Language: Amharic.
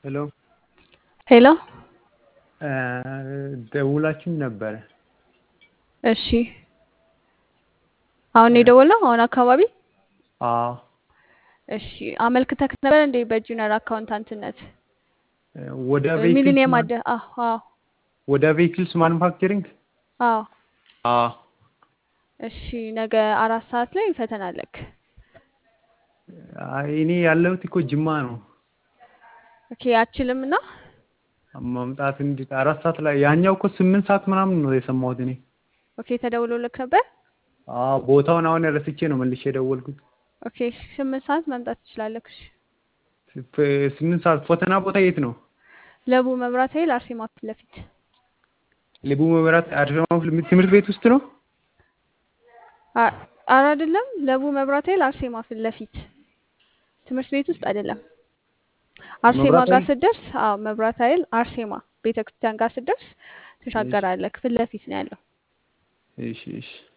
ሄሎ ሄሎ ደውላችሁኝ ነበረ። እሺ አሁን የደወልነው አሁን አካባቢ አዎ እሺ አመልክተክ ነበር እንዴ በጁኒየር አካውንታንትነት ወደ ቬሂክልስ ሚሊኒየም ማን- አደ አዎ አዎ ወደ ቬሂክልስ ማኑፋክቸሪንግ አዎ አዎ እሺ ነገ አራት ሰዓት ላይ ፈተና አለክ አይ እኔ ያለሁት እኮ ጅማ ነው። ኦኬ አችልም እና መምጣት እንዴት አራት ሰዓት ላይ ያኛው እኮ ስምንት ሰዓት ምናምን ነው የሰማሁት እኔ። ኦኬ ተደውሎልክ ነበር አዎ ቦታውን አሁን ረስቼ ነው መልሼ የደወልኩት። ኦኬ ስምንት ሰዓት መምጣት ትችላለክ እሺ ፍ- ስምንት ሰዓት ፈተና ቦታ የት ነው? ለቡ መብራት ኃይል አርሴማ ፊት ለፊት ልቡ መብራት አድማ ትምህርት ቤት ውስጥ ነው? አ- ኧረ አይደለም ለቡ መብራት ኃይል አርሴማ ፊት ለፊት ትምህርት ቤት ውስጥ አይደለም አርሴማ መብራት ጋር ኃይል? ስትደርስ አዎ መብራት ኃይል አርሴማ ቤተክርስቲያን ጋር ስትደርስ ትሻገራለህ ፊት ለፊት ነው ያለው እሺ እሺ